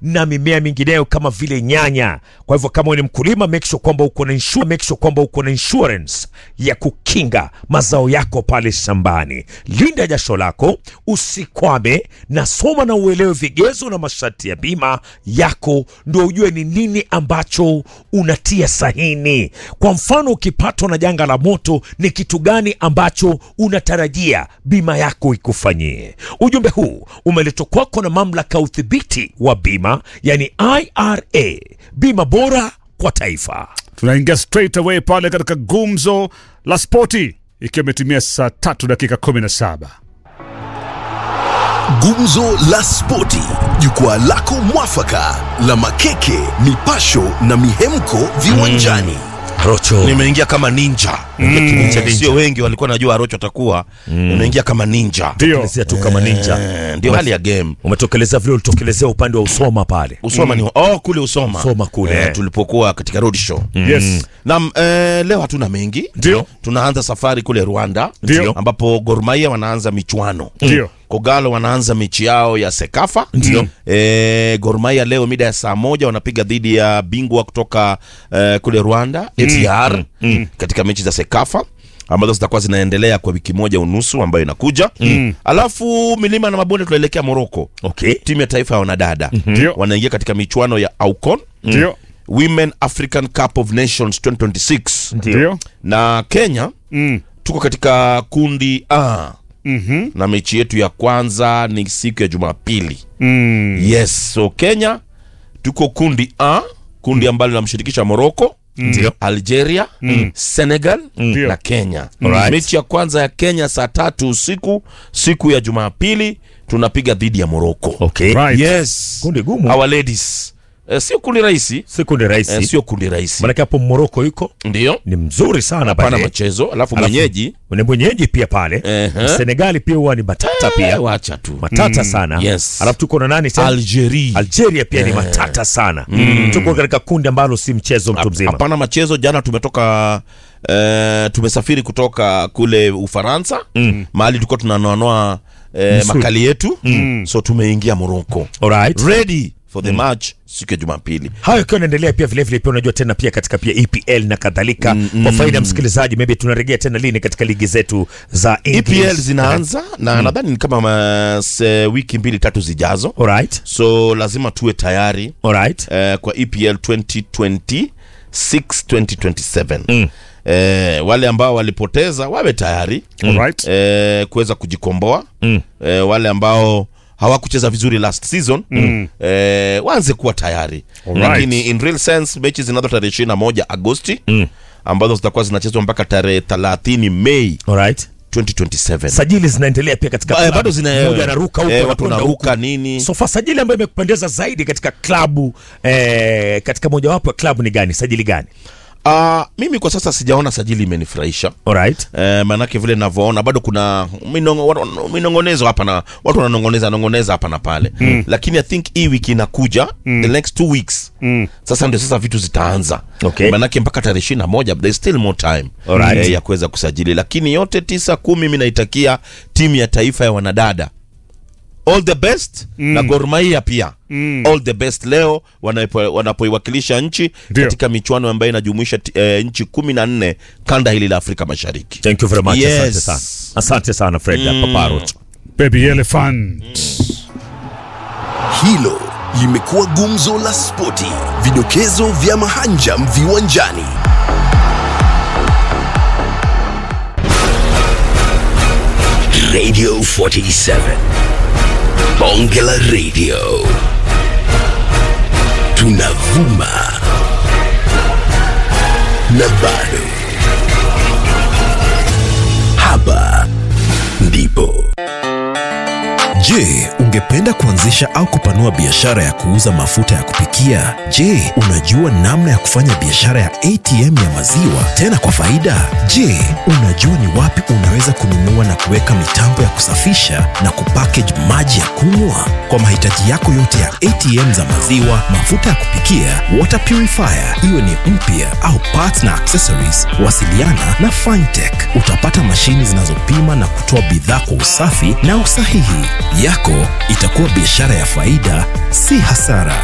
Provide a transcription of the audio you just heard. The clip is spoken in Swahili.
na mimea mingineyo kama vile nyanya. Kwa hivyo kama wewe ni mkulima, make sure kwamba uko na insure, make sure kwamba uko na insurance ya kukinga mazao yako pale shambani. Linda jasho lako, usikwame, na soma na uelewe vigezo na masharti ya bima yako, ndio ujue ni nini ambacho unatia sahini. Kwa mfano, ukipatwa na janga la moto, ni kitu gani ambacho unatarajia bima yako ikufanyie? Ujumbe huu umeletwa kwako na mamlaka ya udhibiti wa bima, yani IRA, bima bora kwa taifa. tunaingia straight away pale katika gumzo la spoti ikiwa imetimia saa tatu dakika 17 Gumzo la Spoti, jukwaa lako mwafaka la makeke, mipasho na mihemko viwanjani. Rocho nimeingia kama ninja ninja. sio wengi walikuwa najua arocho atakuwa nimeingia kama ninja ndio Tokelezea tu kama ninja. Eh, ndio hali ya game Umetokeleza vile ulitokelezea upande wa Usoma pale. usoma ni oh kule usoma Usoma kule. eh, tulipokuwa katika road show yes na eh, leo hatuna mengi Ndio. tunaanza safari kule rwanda Ndio. ambapo gormaia wanaanza michuano Ndio. kogalo wanaanza mechi yao ya sekafa Ndio. e, gormaia leo mida ya saa moja wanapiga dhidi ya bingwa kutoka eh, kule rwanda atr katika mechi za sekafa ambazo zitakuwa zinaendelea kwa wiki moja unusu ambayo inakuja alafu milima na mabonde tunaelekea moroko Okay. timu ya taifa ya wanadada Ndio. wanaingia katika michuano ya aucon ndio women african cup of nations 2026 ndio na kenya Mm. tuko katika kundi a Mhm. na mechi yetu ya kwanza ni siku ya jumapili Mm. yes so kenya tuko kundi a kundi ambalo linamshirikisha morocco Ndio. algeria senegal Ndio. na kenya Alright. mechi ya kwanza ya kenya saa tatu usiku siku ya jumapili tunapiga dhidi ya morocco Okay. Right. yes Kundi gumu. our ladies eh, sio kundi rahisi Si kundi rahisi. eh, sio kundi rahisi Maanake hapo Moroko yuko ndio ni mzuri sana pana pale. machezo alafu Alafu- mwenyeji Ni mwenyeji pia pale. Ehe. Senegali pia huwa ni matata pia. eh, wacha tu Matata sana. yes. Alafu tuko na nani tena? algeria Algeria pia ni matata sana. Tuko katika kundi ambalo si mchezo mtu mzima. hapana machezo jana tumetoka eh, tumesafiri kutoka kule ufaransa mm. mahali tulikuwa tunanoanoa eh, Misuli. makali yetu mm. so tumeingia morocco Alright. ready for the match siku ya jumapili hayo ikiwa inaendelea pia vilevile pia unajua tena pia katika pia EPL na kadhalika kwa faida ya msikilizaji maybe tunarejea tena lini katika ligi zetu za EPL English. zinaanza na nadhani ni kama ma, se, wiki mbili tatu zijazo Alright. so lazima tuwe tayari Alright. eh, kwa EPL 2026 2027 mm. eh, wale ambao walipoteza wawe tayari Alright. eh, kuweza kujikomboa mm. eh, wale ambao hawakucheza vizuri last season mm. eh, waanze kuwa tayari Alright. lakini in real sense mechi zinazo tarehe ishirini na moja agosti mm. ambazo zitakuwa zinachezwa mpaka tarehe thelathini mei Alright. 2027 Sajili zinaendelea pia katika Ba- klabu. bado zina Mmoja anaruka huko eh, watu anakwenda wanaruka huku. nini Sofa sajili ambayo imekupendeza zaidi katika klabu eh, katika mojawapo ya klabu ni gani? Sajili gani? Ah, mimi kwa sasa sijaona sajili imenifurahisha Alright. Eh, maanake vile navyoona bado kuna minongo, watu- minongonezo hapa na watu wananongoneza nongoneza hapa na pale mm. lakini i think hii wiki inakuja mm. the next two weeks mm. sasa ndio sasa vitu zitaanza Okay. maanake mpaka tarehe ishiri na moja there's still more time Alright. eh, ya kuweza kusajili lakini yote tisa kumi mi naitakia timu ya taifa ya wanadada all the best mm. na Gor Mahia pia mm. all the best leo wanapo- wanapoiwakilisha nchi Ndio. katika michuano ambayo inajumuisha ti- eh, nchi kumi na nne kanda hili la Afrika Mashariki Thank you very much. Yes. Asante sana. Asante sana Fred mm. Paparo. baby elephant Hilo limekuwa gumzo la spoti, vidokezo vya mahanjam viwanjani. Radio 47 Bonge la Radio, tunavuma na bado hapa ndipo Je, ungependa kuanzisha au kupanua biashara ya kuuza mafuta ya kupikia? Je, unajua namna ya kufanya biashara ya ATM ya maziwa tena kwa faida? Je, unajua ni wapi unaweza kununua na kuweka mitambo ya kusafisha na kupackage maji ya kunywa? Kwa mahitaji yako yote ya ATM za maziwa, mafuta ya kupikia, water purifier, iwe ni mpya au parts na accessories, wasiliana na Fintech. Utapata mashini zinazopima na kutoa bidhaa kwa usafi na usahihi. Yako itakuwa biashara ya faida, si hasara.